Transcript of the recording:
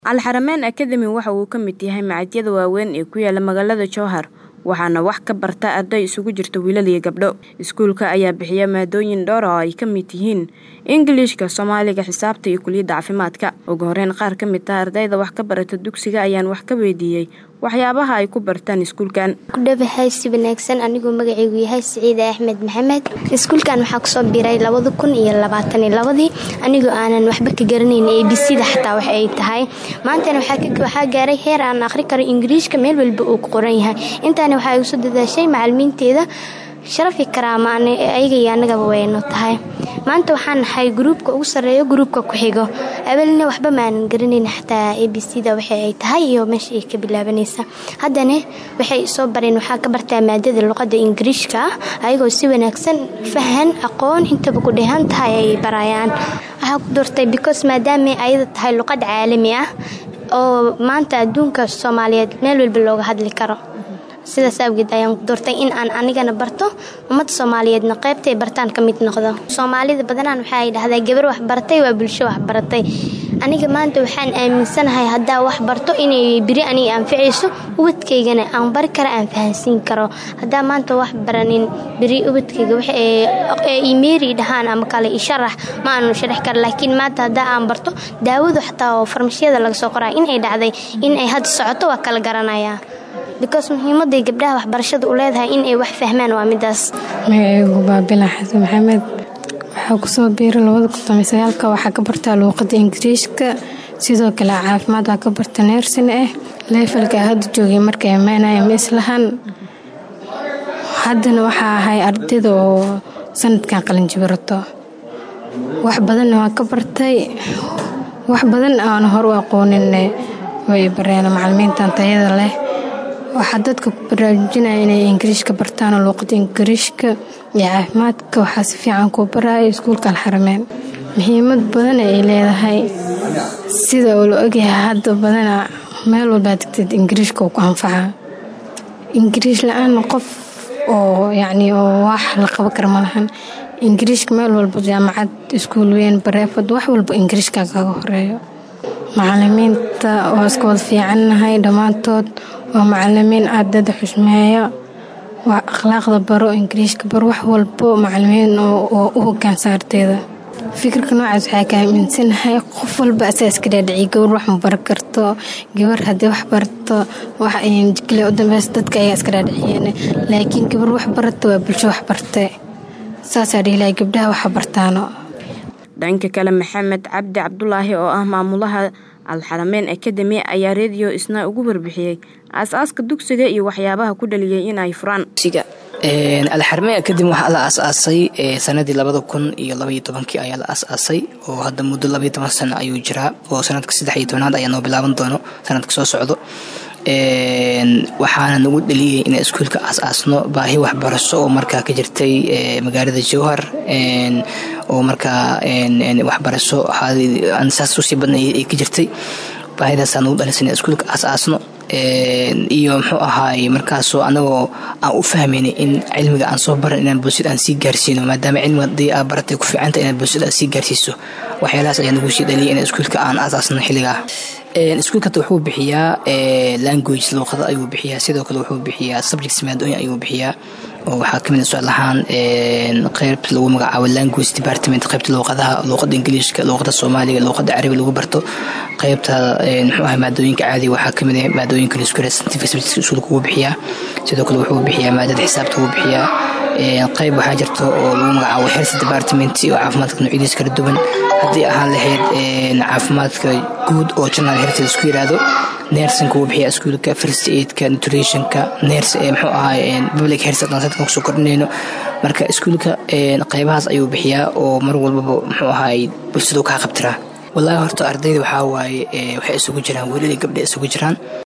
Al-Xarameyn Academy waxa uu ka mid yahay machadyada waaweyn ee ku yaala magaalada Jowhar waxaana wax ka barta arday isugu jirta wiilal iyo gabdho. Iskuulka ayaa bixiya maadooyin dhowr ah oo ay ka mid yihiin Ingiriiska, Soomaaliga, Xisaabta iyo Kulliyadda Caafimaadka. Ugu horeyn qaar ka mid ah ardayda wax ka barata dugsiga ayaan wax ka weydiiyey waxyaabaha ay ku bartaan iskuulkan. kudhawahay si wanaagsan anigoo magacaygu yahay Siciide Axmed Maxamed iskuulkan waxaa kusoo biiray labada kun iyo labaatan iyo labadii anigoo aanan waxba ka garanayn abcda xataa wax ay tahay maantana waxaa gaaray heer aan akhri karo ingiriishka meel walba uu ku qoran yahay intaana waxaa igu soo dadaashay macalimiinteeda sharafi karaama ayaga iyo annagaba wayno tahay maanta waxaan nahay gruubka ugu sarreeyo gruubka ku xigo awalna waxba maanan garanayn xataa abcda waxa ay tahay iyo meesha ay ka bilaabanaysa haddana waxay soo bareen waxaa ka bartaa maadada luqadda ingiriishka ah ayagoo si wanaagsan fahan aqoon intaba ku dheehan tahay ay barayaan waxaa ku doortay because maadaama ayada tahay luqad caalami ah oo maanta adduunka soomaaliyeed meel walba looga hadli karo sidaas awgeed ayaan doortay in aan anigana barto ummadda soomaaliyeedna qaybtay bartaan ka mid noqdo soomaalida badanaan waxaay dhahdaa gabar wax baratay waa bulsho wax baratay aniga maanta waxaan aaminsanahay haddaa wax barto inay biri aniga anficayso ubadkaygana aan bari kara aan fahansiin karo haddaa maanta wax baranin biri ubadkayga imeeri dhahaan ama kale isharax ma aanu sharax kara laakiin maanta haddaa aan barto daawadu xataa oo farmashyada laga soo qoraa inay dhacday in ay hadda socoto waa kala garanayaa because muhiimaday gabdhaha waxbarashada u leedahay in ay wax fahmaan waa midaas magacaygu baabila xasan maxamed waxaa kusoo biiray labada kutomisagaalka waxaa ka bartaa luuqada ingiriishka sidoo kale caafimaad waa ka barta neersin ah leefalka hadda joogay markay ammaanaya ma islahan haddana waxaa ahay ardayda oo sanadkan qalinjibirato wax badanna waa ka bartay wax badan aan hor u aqoonin way bareen macalimiintan tayada leh waxaa dadka ku baraarujinaya inay ingiriishka bartaan oo luuqada ingiriishka iyo caafimaadka waxaa si fiican kuu baraya iskuulka alxarameyn muhiimad badan ay leedahay sida uu la ogyahay hadda badana meel walbaa degteed ingiriishka uu ku anfacaa ingiriish la-aan qof oo yacni oo wax la qabo kara malahan ingiriishka meel walba jaamacad iskuul weyn bareefad wax walba ingiriishka kaga horeeyo macalimiinta waa iska wada fiicannahay dhammaantood waa macalimiin ardada xushmeeya waa akhlaaqda baro ingiriishka baro wax walbo macalimiin oo u hogaansa ardayda fikirka noocaas waxaa ka aaminsanahay qof walba asaa iska dhaadhiciy gabar wax ma bari karto gabar haddii wax barto kale u dambeys dadka ayaa iska dhaadhiciyeen laakiin gabar wax barata waa bulsho wax bartay saasaa dhihilahay gabdhaha waxa bartaano dhanka kale maxamed cabdi cabdulaahi oo ah maamulaha alxarameyn academy ayaa rediyo isna ugu warbixiyey aas-aaska dugsiga iyo waxyaabaha ku dhaliyay in ay furaan alxarameyn academy waxaa la aas-aasay sanadii labada kun iyo labaiyo tobankii ayaa la aas-aasay oo hadda muddo labaiyo toban sano ayuu jiraa oo sanadka saddex iyo tobanaad ayaa noo bilaaban doono sanadka soo socdo waxaana nagu dhaliyay in iskuulka aas-aasno baahi waxbarasho oo markaa ka jirtay magaalada jowhar oo markaa waxbarasho saas usii badnay ay ka jirtay baahidaasaa nagu dhalisay in iskuulka aas-aasno iyo muxuu ahaay markaasoo anagoo aan u fahmaynay in cilmiga aan soo baran inaan bulshada aan sii gaarsiino maadaama cilmiga hadii aa baratay ku fiicanta inaad bulshada aad sii gaarsiiso waxyaalahaas ayaa nagu sii dhaliyay in iskuulka aan aas-aasno xilligaa iskuulka hata wuxuu bixiyaa language luuqada ayuu bixiyaa sidoo kale wuxuu bixiyaa subjects maadooyin ayuu bixiyaa oo waxaa kamid socod lahaan qeybt lagu magacaabo language department qeybta luuqadaha luuqada ingiliishka luuqada soomaaliga luuqada carabi lagu barto qeybta muxuu ahay maadooyinka caadiga waxaa kamid ah maadooyinka lisku scientific subjects iskuulka ugu bixiyaa sidoo kale wuxuu bixiyaa maadada xisaabta ugu bixiyaa qeyb waxaa jirta oo lagu magacaabo health department oo caafimaadka noocyadiisa kala duwan haddii ahaan lahayd caafimaadka guud oo general health isku yiraahdo nersinka wuu bixiyaa iskuulka first aidka nutritionka ners muxuu ahay public health advanceedka kusoo kordhinayno marka iskuulka qeybahaas ayuu bixiyaa oo mar walbaba muxuu ahay bulshadu kaa qabtiraa wallaahi horta ardayda waxaa waaye waxay isugu jiraan welili gabdha isugu jiraan